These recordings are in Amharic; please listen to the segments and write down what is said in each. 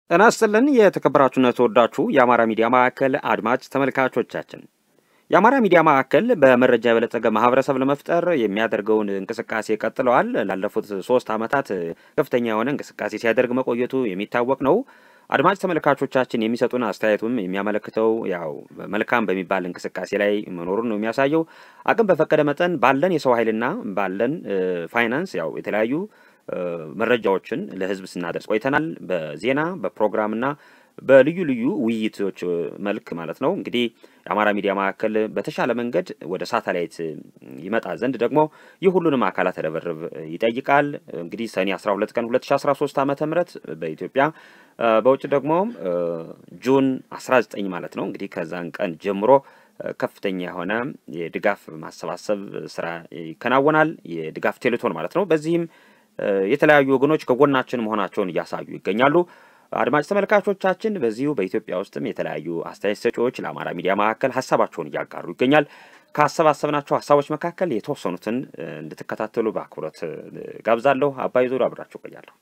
ጤና ይስጥልን የተከበራችሁና የተወዳችሁ የአማራ ሚዲያ ማዕከል አድማጭ ተመልካቾቻችን የአማራ ሚዲያ ማዕከል በመረጃ የበለጸገ ማህበረሰብ ለመፍጠር የሚያደርገውን እንቅስቃሴ ቀጥለዋል። ላለፉት ሶስት ዓመታት ከፍተኛ የሆነ እንቅስቃሴ ሲያደርግ መቆየቱ የሚታወቅ ነው። አድማጭ ተመልካቾቻችን የሚሰጡን አስተያየቱም የሚያመለክተው ያው መልካም በሚባል እንቅስቃሴ ላይ መኖሩን ነው የሚያሳየው። አቅም በፈቀደ መጠን ባለን የሰው ኃይልና ባለን ፋይናንስ ያው የተለያዩ መረጃዎችን ለህዝብ ስናደርስ ቆይተናል። በዜና በፕሮግራምና በልዩ ልዩ ውይይቶች መልክ ማለት ነው። እንግዲህ የአማራ ሚዲያ ማዕከል በተሻለ መንገድ ወደ ሳተላይት ይመጣ ዘንድ ደግሞ የሁሉንም አካላት ርብርብ ይጠይቃል። እንግዲህ ሰኔ 12 ቀን 2013 ዓ ም በኢትዮጵያ በውጭ ደግሞ ጁን 19 ማለት ነው። እንግዲህ ከዛን ቀን ጀምሮ ከፍተኛ የሆነ የድጋፍ ማሰባሰብ ስራ ይከናወናል። የድጋፍ ቴሌቶን ማለት ነው። በዚህም የተለያዩ ወገኖች ከጎናችን መሆናቸውን እያሳዩ ይገኛሉ። አድማጭ ተመልካቾቻችን በዚሁ በኢትዮጵያ ውስጥም የተለያዩ አስተያየት ሰጪዎች ለአማራ ሚዲያ ማዕከል ሀሳባቸውን እያጋሩ ይገኛል። ካሰባሰብናቸው ሀሳቦች መካከል የተወሰኑትን እንድትከታተሉ በአክብሮት ጋብዛለሁ። አባይ ዙር አብራችሁ ቆያለሁ።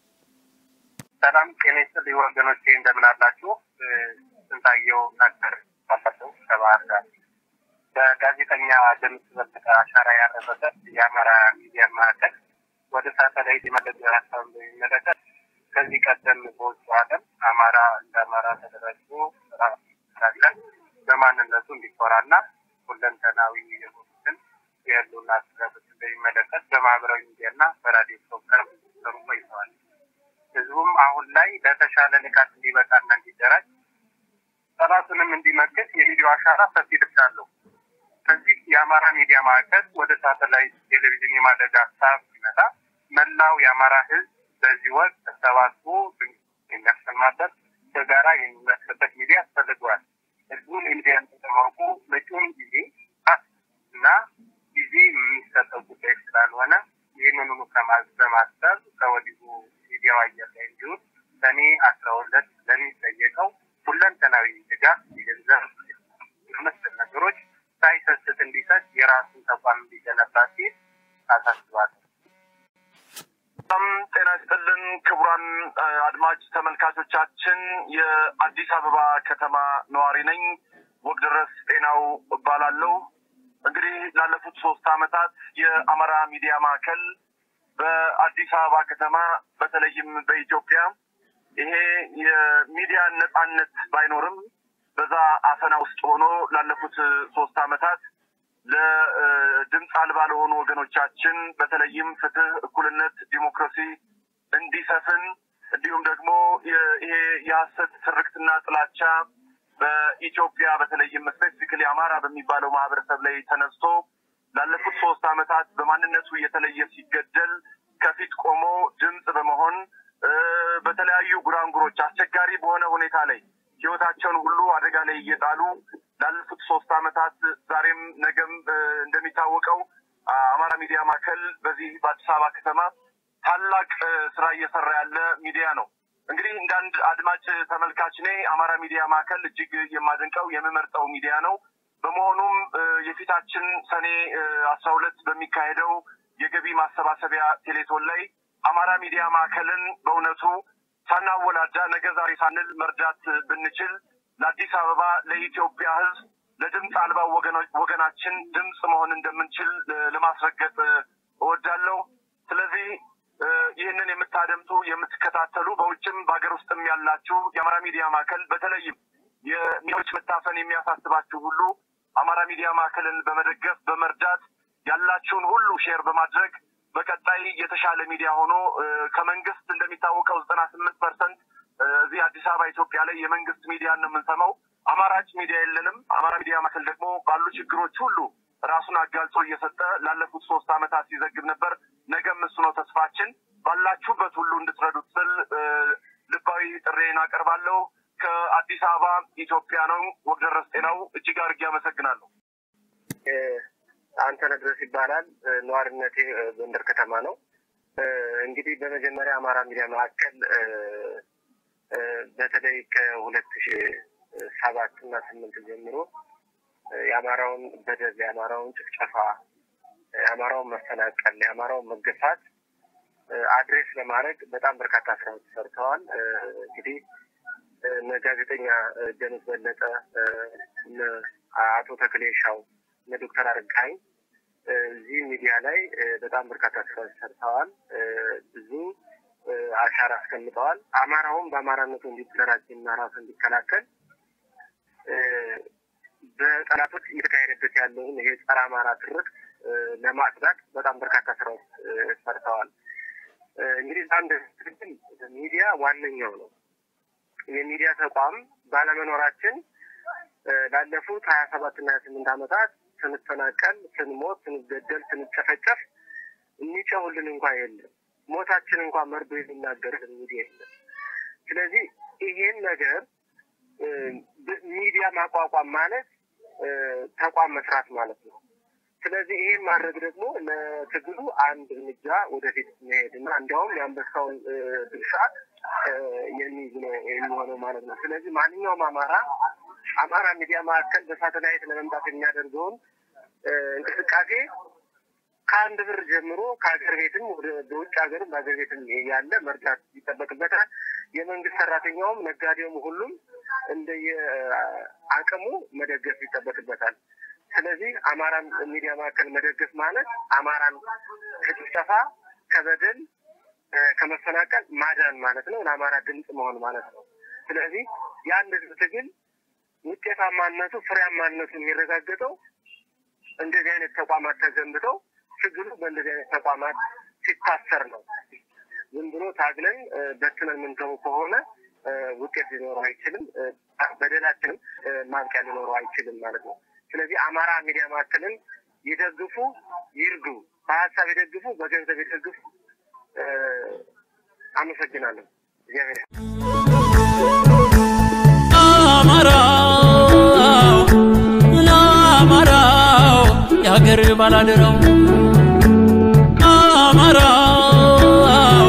ሰላም ጤና ይስጥልኝ ወገኖቼ፣ እንደምን አላችሁ? ስንታየው ናገር ባለፈው ከባህር ዳር በጋዜጠኛ ድምፅ በለጠ አሻራ ያረፈበት የአማራ ሚዲያ ማዕከል ወደ ሳተላይት የመለጠ ሀሳብ በሚመለከት ከዚህ ቀደም በውጭ ዓለም አማራ እንደ አማራ ተደራጅቶ ስራ ስራለን በማንነቱ እንዲኮራና ሁለንተናዊ የሆኑትን የህልውና ስጋቶችን በሚመለከት በማህበራዊ ሚዲያና በራዲዮ ፕሮግራም ሲሰሩ ቆይተዋል። ህዝቡም አሁን ላይ ለተሻለ ንቃት እንዲበቃና እንዲደራጅ ጠላቱንም እንዲመክት የሚዲያው አሻራ ሰፊ ድርሻ አለው። ከዚህ የአማራ ሚዲያ ማዕከል ወደ ሳተላይት ቴሌቪዥን የማደግ ሀሳብ ሲመጣ መላው የአማራ ህዝብ በዚህ ወቅት ተሰባስቦ የሚያሰማበት በጋራ የሚመስልበት ሚዲያ ያስፈልገዋል። ህዝቡን ሚዲያን ተጠማርቁ መጪውን ጊዜ እና ጊዜ የሚሰጠው ጉዳይ ስላልሆነ ይህንኑ በማሰብ ከወዲሁ ሚዲያው አየር ላይ እንዲሁም ሰኔ አስራ ሁለት ለሚጠየቀው ሁለንተናዊ ድጋፍ የገንዘብ መሰል ነገሮች ሳይሰስት እንዲሰጥ የራሱን ተቋም እንዲገነባ ሲል አሳስባለሁ። በጣም ጤና ይስጥልን ክቡራን አድማጭ ተመልካቾቻችን፣ የአዲስ አበባ ከተማ ነዋሪ ነኝ። ወግደረስ ጤናው እባላለሁ። እንግዲህ ላለፉት ሶስት ዓመታት የአማራ ሚዲያ ማዕከል በአዲስ አበባ ከተማ በተለይም በኢትዮጵያ ይሄ የሚዲያ ነጻነት ባይኖርም በዛ አፈና ውስጥ ሆኖ ላለፉት ሶስት ዓመታት ለድምፅ አልባ ለሆኑ ወገኖቻችን በተለይም ፍትህ፣ እኩልነት፣ ዲሞክራሲ እንዲሰፍን እንዲሁም ደግሞ ይሄ የሀሰት ትርክትና ጥላቻ በኢትዮጵያ በተለይም ስፔሲፊክሊ አማራ በሚባለው ማህበረሰብ ላይ ተነስቶ ላለፉት ሶስት ዓመታት በማንነቱ እየተለየ ሲገደል ከፊት ቆሞ ድምፅ በመሆን በተለያዩ ጉራንጉሮች አስቸጋሪ በሆነ ሁኔታ ላይ ህይወታቸውን ሁሉ አደጋ ላይ እየጣሉ ላለፉት ሶስት ዓመታት ዛሬም ነገም እንደሚታወቀው አማራ ሚዲያ ማዕከል በዚህ በአዲስ አበባ ከተማ ታላቅ ስራ እየሰራ ያለ ሚዲያ ነው። እንግዲህ እንደ አንድ አድማጭ ተመልካች እኔ አማራ ሚዲያ ማዕከል እጅግ የማደንቀው የምመርጠው ሚዲያ ነው። በመሆኑም የፊታችን ሰኔ አስራ ሁለት በሚካሄደው የገቢ ማሰባሰቢያ ቴሌቶን ላይ አማራ ሚዲያ ማዕከልን በእውነቱ ሳናወላዳ ነገ ዛሬ ሳንል መርዳት ብንችል ለአዲስ አበባ ለኢትዮጵያ ሕዝብ ለድምፅ አልባው ወገናችን ድምፅ መሆን እንደምንችል ለማስረገጥ እወዳለሁ። ስለዚህ ይህንን የምታደምጡ የምትከታተሉ፣ በውጭም በሀገር ውስጥም ያላችሁ የአማራ ሚዲያ ማዕከል በተለይም የሚዲያዎች መታፈን የሚያሳስባችሁ ሁሉ አማራ ሚዲያ ማዕከልን በመደገፍ በመርዳት ያላችሁን ሁሉ ሼር በማድረግ በቀጣይ የተሻለ ሚዲያ ሆኖ ከመንግስት እንደሚታወቀው ዘጠና ስምንት ፐርሰንት እዚህ አዲስ አበባ ኢትዮጵያ ላይ የመንግስት ሚዲያ ነው የምንሰማው። አማራጭ ሚዲያ የለንም። አማራ ሚዲያ ማዕከል ደግሞ ባሉ ችግሮች ሁሉ ራሱን አጋልጾ እየሰጠ ላለፉት ሶስት ዓመታት ሲዘግብ ነበር። ነገም እሱ ነው ተስፋችን። ባላችሁበት ሁሉ እንድትረዱት ስል ልባዊ ጥሬን አቀርባለሁ። ከአዲስ አበባ ኢትዮጵያ ነው። ወግደረስ ጤናው እጅግ አድርጌ አመሰግናለሁ። አንተነህ ድረስ ይባላል። ነዋሪነቴ ጎንደር ከተማ ነው። እንግዲህ በመጀመሪያ አማራ ሚዲያ ማዕከል በተለይ ከሁለት ሺ ሰባት እና ስምንት ጀምሮ የአማራውን በደል፣ የአማራውን ጭፍጨፋ፣ የአማራውን መፈናቀል፣ የአማራውን መገፋት አድሬስ ለማድረግ በጣም በርካታ ስራዎች ሰርተዋል። እንግዲህ እነ ጋዜጠኛ ደምስ በለጠ፣ እነ አቶ ተክሌሻው፣ እነ ዶክተር አረጋኸኝ እዚህ ሚዲያ ላይ በጣም በርካታ ስራዎች ሰርተዋል። ብዙ አሻራ አስቀምጠዋል። አማራውም በአማራነቱ እንዲደራጅና ራሱ እንዲከላከል በጠላቶች እየተካሄደበት ያለውን ይሄ ጸረ አማራ ትርክ ለማጽዳት በጣም በርካታ ስራዎች ሰርተዋል። እንግዲህ አንድ ትክክል ሚዲያ ዋነኛው ነው። የሚዲያ ተቋም ባለመኖራችን ላለፉት ሀያ ሰባት እና ሀያ ስምንት ዓመታት ስንፈናቀል፣ ስንሞት፣ ስንገደል፣ ስንጨፈጨፍ የሚጨውልን እንኳ የለም። ሞታችን እንኳ መርዶ የሚናገርልን ሚዲያ የለም። ስለዚህ ይሄን ነገር ሚዲያ ማቋቋም ማለት ተቋም መስራት ማለት ነው። ስለዚህ ይሄን ማድረግ ደግሞ ለትግሉ አንድ እርምጃ ወደፊት መሄድ እና እንዲያውም የአንበሳውን ድርሻ የሚይዝ ነው የሚሆነው ማለት ነው። ስለዚህ ማንኛውም አማራ አማራ ሚዲያ ማዕከል በሳተላይት ለመምጣት የሚያደርገውን እንቅስቃሴ ከአንድ ብር ጀምሮ ከሀገር ቤትም ወደ በውጭ ሀገርም በሀገር ቤትም ያለ መርዳት ይጠበቅበታል። የመንግስት ሰራተኛውም ነጋዴውም ሁሉም እንደየ አቅሙ መደገፍ ይጠበቅበታል። ስለዚህ አማራን ሚዲያ ማዕከል መደገፍ ማለት አማራን ከጭፍጨፋ፣ ከበደል፣ ከመፈናቀል ማዳን ማለት ነው። ለአማራ ድምፅ መሆን ማለት ነው። ስለዚህ የአንድ ህዝብ ትግል ውጤታማነቱ ፍሬያማነቱ የሚረጋገጠው እንደዚህ አይነት ተቋማት ተገንብተው ትግሉ በእንደዚህ አይነት ተቋማት ሲታሰር ነው። ዝም ብሎ ታግለን በትነን የምንተው ከሆነ ውጤት ሊኖረው አይችልም። በደላችንም ማብቂያ ሊኖረው አይችልም ማለት ነው። ስለዚህ አማራ ሚዲያ ማዕከልን ይደግፉ፣ ይርዱ፣ በሀሳብ ይደግፉ፣ በገንዘብ ይደግፉ። አመሰግናለሁ። እግዚአብሔር አማራው ለአማራው የሀገር ባላደራው አማራው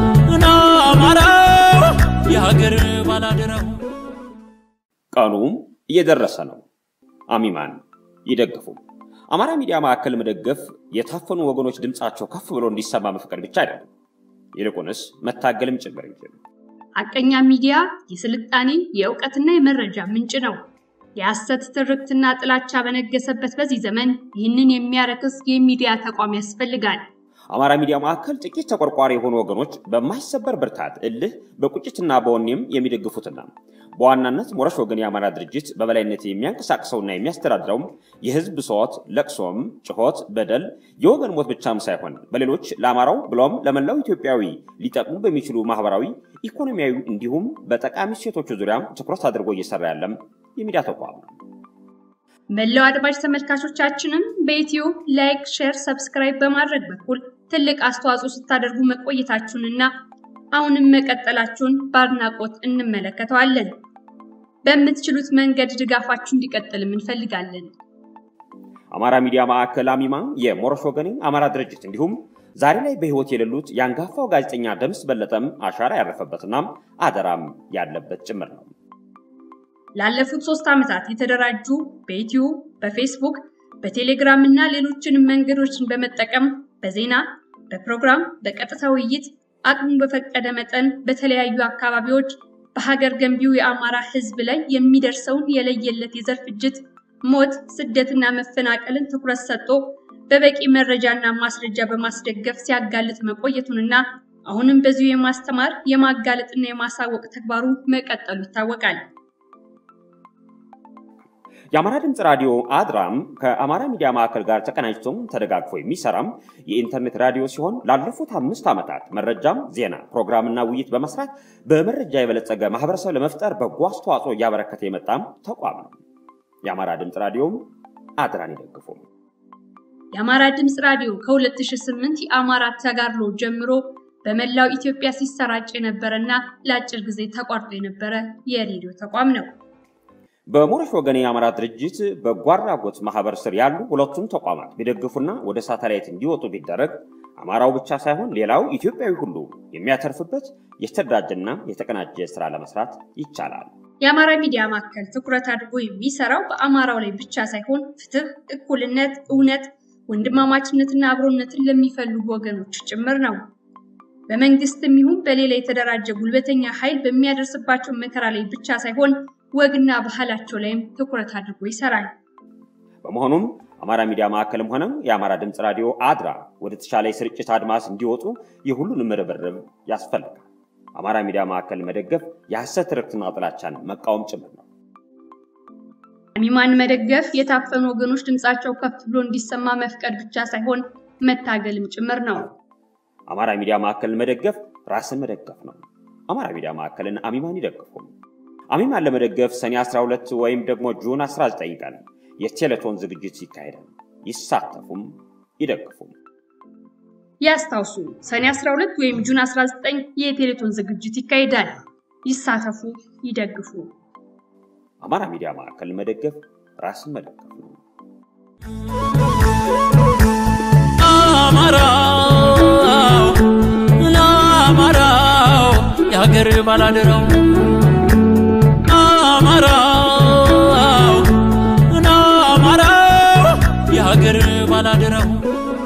ለአማራው የሀገር ባላደራው ቀኑም እየደረሰ ነው። አሚማን ይደግፉ። አማራ ሚዲያ ማዕከል መደገፍ የታፈኑ ወገኖች ድምፃቸው ከፍ ብሎ እንዲሰማ መፍቀድ ብቻ አይደለም፣ ይልቁንስ መታገልም ጭምር እንጂ። ሐቀኛ ሚዲያ የስልጣኔ የእውቀትና የመረጃ ምንጭ ነው። የሐሰት ትርክትና ጥላቻ በነገሰበት በዚህ ዘመን ይህንን የሚያረክስ የሚዲያ ተቋም ያስፈልጋል። አማራ ሚዲያ ማዕከል ጥቂት ተቆርቋሪ የሆኑ ወገኖች በማይሰበር ብርታት፣ እልህ፣ በቁጭትና በወኔም የሚደግፉትና በዋናነት ሞረሽ ወገን የአማራ ድርጅት በበላይነት የሚያንቀሳቅሰውና የሚያስተዳድረውም የህዝብ ብሶት፣ ለቅሶም፣ ጭሆት፣ በደል፣ የወገን ሞት ብቻም ሳይሆን በሌሎች ለአማራው ብሎም ለመላው ኢትዮጵያዊ ሊጠቅሙ በሚችሉ ማህበራዊ፣ ኢኮኖሚያዊ እንዲሁም በጠቃሚ ሴቶቹ ዙሪያ ትኩረት አድርጎ እየሰራ ያለም የሚዲያ ተቋም ነው። መላው አድማጭ ተመልካቾቻችንም በዩቲዩብ ላይክ፣ ሼር፣ ሰብስክራይብ በማድረግ በኩል ትልቅ አስተዋጽኦ ስታደርጉ መቆየታችሁንና አሁንም መቀጠላችሁን በአድናቆት እንመለከተዋለን። በምትችሉት መንገድ ድጋፋችሁ እንዲቀጥልም እንፈልጋለን። አማራ ሚዲያ ማዕከል አሚማ የሞረሽ ወገኔ አማራ ድርጅት እንዲሁም ዛሬ ላይ በህይወት የሌሉት የአንጋፋው ጋዜጠኛ ደምስ በለጠም አሻራ ያረፈበትና አደራም ያለበት ጭምር ነው። ላለፉት ሶስት ዓመታት የተደራጁ በዩቲዩብ፣ በፌስቡክ፣ በቴሌግራም እና ሌሎችንም መንገዶችን በመጠቀም በዜና፣ በፕሮግራም፣ በቀጥታ ውይይት አቅሙ በፈቀደ መጠን በተለያዩ አካባቢዎች በሀገር ገንቢው የአማራ ህዝብ ላይ የሚደርሰውን የለየለት የዘር ፍጅት፣ ሞት፣ ስደትና መፈናቀልን ትኩረት ሰጥቶ በበቂ መረጃና ማስረጃ በማስደገፍ ሲያጋልጥ መቆየቱንና አሁንም በዚሁ የማስተማር የማጋለጥና የማሳወቅ ተግባሩ መቀጠሉ ይታወቃል። የአማራ ድምፅ ራዲዮ አድራም ከአማራ ሚዲያ ማዕከል ጋር ተቀናጅቶም ተደጋግፎ የሚሰራም የኢንተርኔት ራዲዮ ሲሆን ላለፉት አምስት ዓመታት መረጃም፣ ዜና፣ ፕሮግራምና ውይይት በመስራት በመረጃ የበለጸገ ማህበረሰብ ለመፍጠር በጎ አስተዋጽኦ እያበረከተ የመጣም ተቋም ነው። የአማራ ድምፅ ራዲዮም አድራን ይደግፉ። የአማራ ድምፅ ራዲዮ ከ2008 የአማራ ተጋድሎ ጀምሮ በመላው ኢትዮጵያ ሲሰራጭ የነበረና ለአጭር ጊዜ ተቋርጦ የነበረ የሬዲዮ ተቋም ነው። በሞረሽ ወገኔ የአማራ ድርጅት በጎ አድራጎት ማህበር ስር ያሉ ሁለቱም ተቋማት ቢደግፉና ወደ ሳተላይት እንዲወጡ ቢደረግ አማራው ብቻ ሳይሆን ሌላው ኢትዮጵያዊ ሁሉ የሚያተርፍበት የተደራጀና የተቀናጀ ስራ ለመስራት ይቻላል። የአማራ ሚዲያ ማዕከል ትኩረት አድርጎ የሚሰራው በአማራው ላይ ብቻ ሳይሆን ፍትህ፣ እኩልነት፣ እውነት፣ ወንድማማችነትና አብሮነትን ለሚፈልጉ ወገኖች ጭምር ነው። በመንግስትም ይሁን በሌላ የተደራጀ ጉልበተኛ ኃይል በሚያደርስባቸው መከራ ላይ ብቻ ሳይሆን ወግና ባህላቸው ላይም ትኩረት አድርጎ ይሰራል። በመሆኑም አማራ ሚዲያ ማዕከልም ሆነ የአማራ ድምፅ ራዲዮ አድራ ወደ ተሻለ የስርጭት አድማስ እንዲወጡ የሁሉንም ርብርብ ያስፈልጋል። አማራ ሚዲያ ማዕከል መደገፍ የሐሰት ትርክትና ጥላቻን መቃወም ጭምር ነው። አሚማን መደገፍ የታፈኑ ወገኖች ድምጻቸው ከፍ ብሎ እንዲሰማ መፍቀድ ብቻ ሳይሆን መታገልም ጭምር ነው። አማራ ሚዲያ ማዕከልን መደገፍ ራስን መደገፍ ነው። አማራ ሚዲያ ማዕከልን አሚማን ይደግፉ። አሚማን ለመደገፍ ሰኔ 12 ወይም ደግሞ ጁን 19 ቀን የቴሌቶን ዝግጅት ይካሄዳል። ይሳተፉም ይደግፉም። ያስታውሱ፣ ሰኔ 12 ወይም ጁን 19 የቴሌቶን ዝግጅት ይካሄዳል። ይሳተፉ፣ ይደግፉ። አማራ ሚዲያ ማዕከልን መደገፍ ራስን መደገፍ ነው። አማራው ለአማራው የሀገር ባላደራው አማራው ለአማራው የሀገር ባላደራው